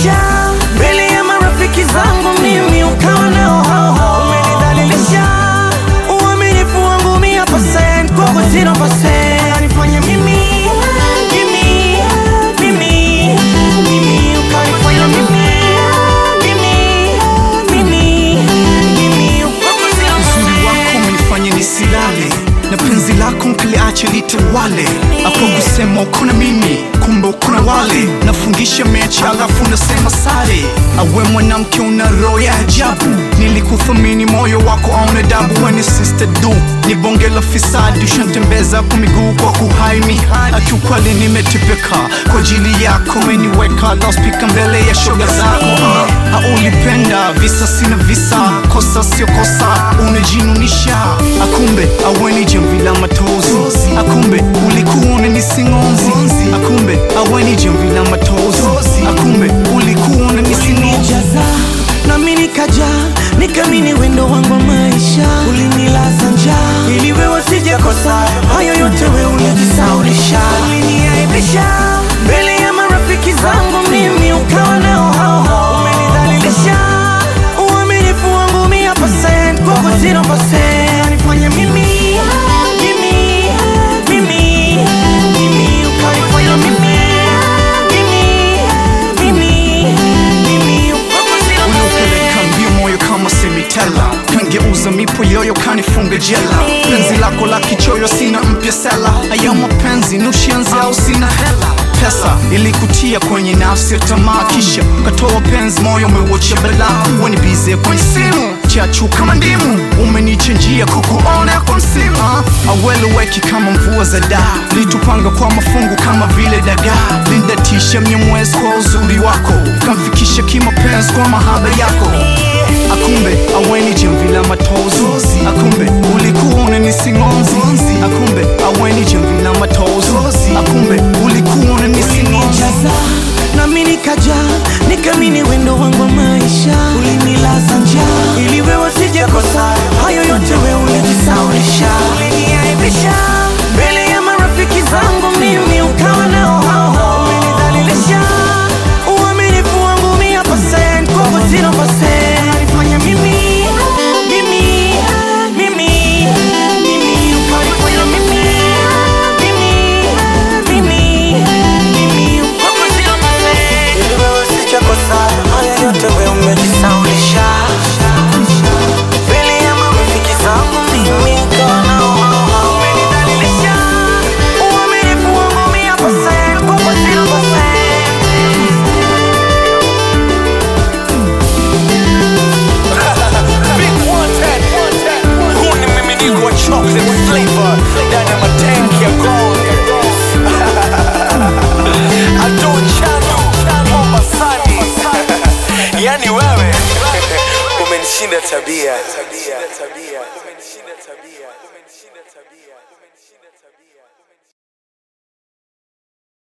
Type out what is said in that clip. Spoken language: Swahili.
umenidhalilisha mbele ya marafiki zangu, mimi ukawa nao hao hao. Umenidhalilisha uaminifu wangu mia percent kwako zero percent. Ukanifanya mimi mimi mimi mimi ukanifanya mimi mimi mimi mimi kwako zero Uzuri wako percent. umenifanya nisilale na penzi lako nkiliache litawale. Hapo kusema uko na mimi, kumbe uko na wale. Nafungisha mechi alafu nasema sare. Awe mwanamke una roho ya ajabu, nilikuthamini moyo wako auna dabu. Weni sister du ni bonge la fisadi, ushantembeza kwa miguu kwa kuhaimi. Akiukweli nimetepeka kwa ajili yako, umeniweka loudspeaker mbele ya shoga zako. Ah, ulipenda visa sina visa, kosa sio kosa, unajinunisha. Akumbe aweni jamvi la matozi, akumbe ulikuwa unanisingonzi, akumbe aweni jamvi la matozi, akumbe ulikuwa unanisingonzi. ulinijaza nami nikaja nikamini wendo wangu wa maisha ulinilaza njaa ili wewe sijakosa hayo yote we ulijisaulisha uliniaibisha mbele ya marafiki zangu mimi ukawa nao hao hao umenidhalilisha uaminifu wangu mia percent kwako zero percent nifanya mimi mimi mimi mimi ukanifanya mimi mimi mimi mimi kwako zero Uliopeleka percent mbio moyo kama semitela, kangeuza mipo yoyo kanifunga jela. Penzi lako la kichoyo sina mpya sela, haya mapenzi nushianzi au sina hela. Pesa ilikutia kwenye nafsi ya tamaa, kisha ukatoa penzi, moyo umeuacha balaa. Weni bize kwenye simu chachu kama ndimu, umenichenjia kukuona kwa msimu. Aweleweki kama mvua za daa, litupanga kwa mafungu kama vile dagaa. Lindatisha mnyamwezi kwa uzuri wako, kamfikisha kimapenzi kwa mahaba yako. Akumbe aweni jamvi la matozi, akumbe ulikuwa unanisingonzi, akumbe aweni jamvi la matozi, akumbe ulikuwa unanisingonzi. ulinijaza nami nikaja nikamini wendo wangu wa maisha ulinilaza njaa ili wewe sijakosa hayo yote we ulijisaulisha uliniaibisha mbele ya marafiki zangu mimi ukawa nao hao hao umenidhalilisha uaminifu wangu mia percent kwako zero percent nifanya mimi mimi mimi mimi ukanifanya mimi mimi mimi mimi kwako zero percent ili wewe sijakosa haya yote we umejisaulisha mbele ya marafiki zangu mimi ukawa nao hao hao umenidhalilisha uaminifu wangu mia percent kwako zero percent Big one ten. Huu ni mmiminiko wa chocolate flavor ndani ya matanki ya gold. Ado Chano, Mombasani. Yani wewe umenishinda tabia.